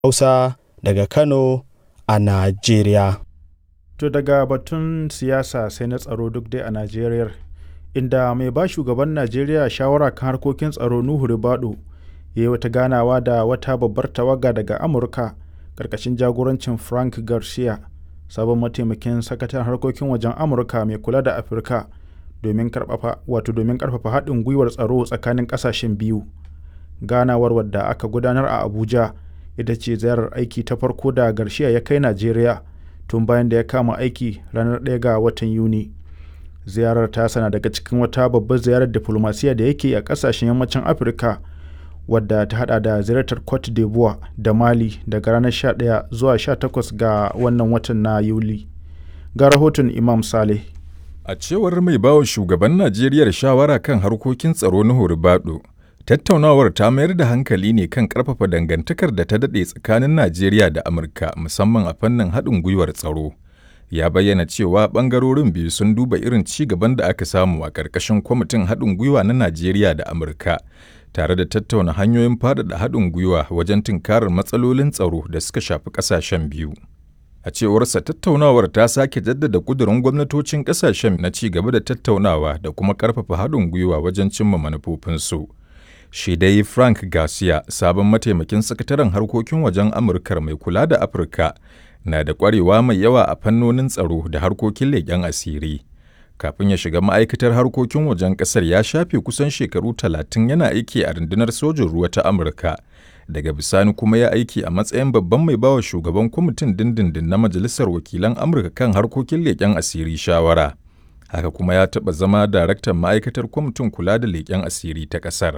Hausa daga Kano a Najeriya. To daga batun siyasa sai na tsaro duk dai a Najeriya, inda mai ba shugaban Najeriya shawara kan harkokin tsaro Nuhu Ribadu ya yi wata ganawa da wata babbar tawaga daga Amurka ƙarƙashin jagorancin Frank Garcia, sabon mataimakin sakataren harkokin wajen Amurka mai kula da Afirka, domin ƙarfafa haɗin gwiwar tsaro tsakanin ƙasashen biyu. Ganawar wadda aka gudanar a Abuja ita ce ziyarar aiki ta farko da Garcia ya kai Najeriya tun bayan da ya kama aiki ranar 1 ga watan Yuni. Ziyarar tasa na daga cikin wata babbar ziyarar diflomasiyya da yake a ƙasashen yammacin Afirka wadda ta hada da ziyartar Cote d'Ivoire da Mali daga ranar 11 zuwa 18 ga wannan watan na Yuli. Ga rahoton Imam Saleh. A cewar mai bawa shugaban Najeriya shawara kan harkokin tsaro na Horibado, tattaunawar ta mayar da hankali ne kan ƙarfafa dangantakar da ta daɗe tsakanin Najeriya da Amurka musamman a fannin haɗin gwiwar tsaro. Ya bayyana cewa ɓangarorin biyu sun duba irin ci gaban da aka samu a ƙarƙashin kwamitin haɗin gwiwa na Najeriya da Amurka, tare da tattauna hanyoyin faɗaɗa haɗin gwiwa wajen tunkarar matsalolin tsaro da suka shafi ƙasashen biyu. A cewarsa tattaunawar ta sake jaddada ƙudurin gwamnatocin ƙasashen na ci gaba da tattaunawa da kuma ƙarfafa haɗin gwiwa wajen cimma manufofinsu. Shi dai Frank Garcia, sabon mataimakin sakataren harkokin wajen Amurkar mai kula da Afirka, na da ƙwarewa mai yawa a fannonin tsaro da harkokin leƙen asiri. Kafin ya shiga ma'aikatar harkokin wajen ƙasar ya shafe kusan shekaru talatin yana aiki a rundunar sojin ruwa ta Amurka. Daga bisani kuma ya aiki a matsayin babban mai bawa shugaban kwamitin dindindin na Majalisar Wakilan Amurka kan harkokin leƙen asiri shawara. Haka kuma ya taɓa zama daraktan ma'aikatar kwamitin kula da leƙen asiri ta ƙasar.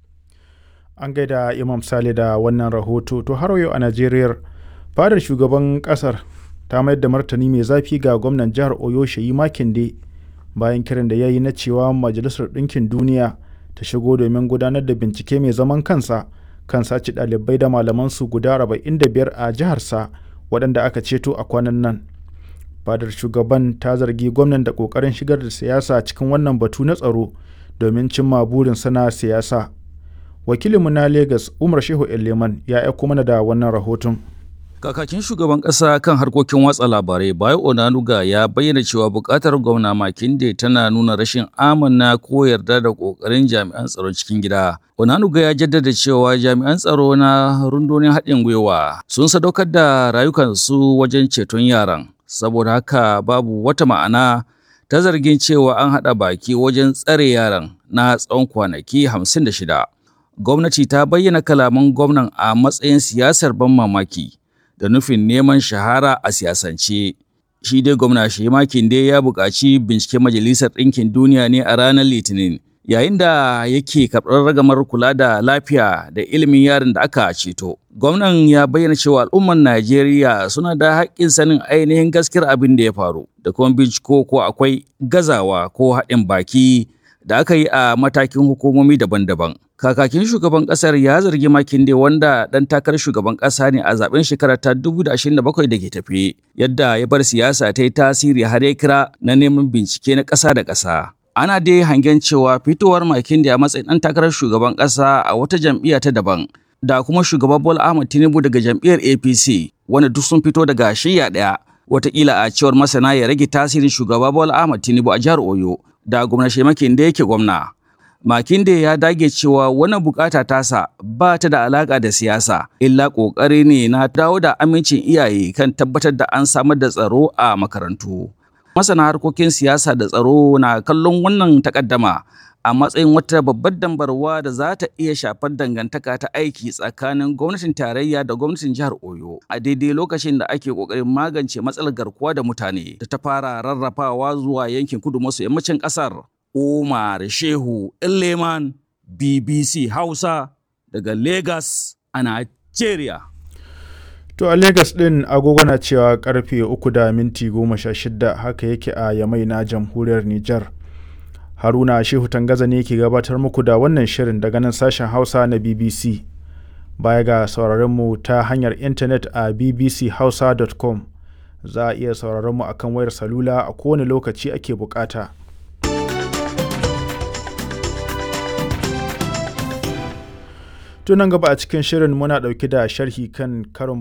An gaida Imam Sale da wannan rahoto. To har yau a Najeriya, fadar shugaban kasar ta mayar da martani mai zafi ga gwamnan jihar Oyo Sheyi Makinde bayan kiran da ya yi na cewa Majalisar Ɗinkin Duniya ta shigo domin gudanar da bincike mai zaman kansa kan sace ɗalibai da malamansu guda 45 a jiharsa waɗanda aka ceto a kwanan nan. Fadar shugaban ta zargi gwamnan da ƙoƙarin shigar da siyasa cikin wannan batu na tsaro domin cimma burin sana siyasa. wakilinmu na Legas Umar Shehu Leman ya aiko mana da wannan rahoton. Kakakin shugaban ƙasa kan harkokin watsa labarai Bayo Onanuga ya bayyana cewa buƙatar gwamna Makinde tana nuna rashin amana ko yarda da ƙoƙarin jami'an tsaron cikin gida. Onanuga ya jaddada cewa jami'an tsaro na rundunar haɗin gwiwa sun sadaukar da rayukansu wajen ceton yaran. Saboda haka babu wata ma'ana ta zargin cewa an haɗa baki wajen tsare yaran na tsawon kwanaki hamsin da shida. gwamnati ta bayyana kalaman gwamnan a matsayin siyasar ban mamaki da nufin neman shahara a siyasance. Shi dai gwamna Shemakin dai ya buƙaci binciken Majalisar Ɗinkin Duniya ne a ranar Litinin, yayin da yake karɓar ragamar kula da lafiya da ilimin yaron da aka ceto. Gwamnan ya bayyana cewa al'ummar Najeriya suna da haƙƙin sanin ainihin gaskiyar abin da ya faru, da kuma binciko ko akwai gazawa ko haɗin baki da aka yi a matakin hukumomi daban-daban. Kakakin shugaban kasar ya zargi Makinde wanda ɗan takarar shugaban ƙasa ne a zaben shekarar ta 2027 da ke tafe, yadda ya bar siyasa ta yi tasiri har ya kira na neman bincike na ƙasa da ƙasa. Ana dai hangen cewa fitowar Makinde a matsayin ɗan takarar shugaban ƙasa a wata jam'iyya ta daban, da kuma shugaban Bola Ahmed Tinubu daga jam'iyyar APC, wanda duk sun fito daga shiyya ɗaya. Wataƙila a cewar masana ya rage tasirin shugaba Bola Ahmed Tinubu a jihar Oyo, da gwamna Shemakinde yake gwamna. Makinde ya dage cewa wannan bukata tasa ba ta da alaka da siyasa, illa ƙoƙari ne na dawo da amincin iyaye kan tabbatar da an samar da tsaro a makarantu. Masana harkokin siyasa da tsaro na kallon wannan takaddama a matsayin wata babbar dambarwa da za ta iya shafar dangantaka ta aiki tsakanin gwamnatin tarayya da gwamnatin jihar Oyo a daidai lokacin da ake ƙoƙarin magance matsalar garkuwa da mutane da ta fara rarrafawa zuwa yankin kudu maso yammacin ƙasar. Umar Shehu Leman BBC Hausa daga Lagos a Nigeria. To a Lagos ɗin agogo na cewa karfe uku da minti goma sha shida haka yake a Yamai na jamhuriyar Nijar. Haruna Shehu Tangaza ne ke gabatar muku da wannan shirin daga nan sashen Hausa na BBC. Baya ga sauraron mu ta hanyar intanet a bbchausa.com za a iya sauraron mu akan wayar salula a kowane lokaci ake bukata. Tunan gaba a cikin shirin muna ɗauke da sharhi kan karon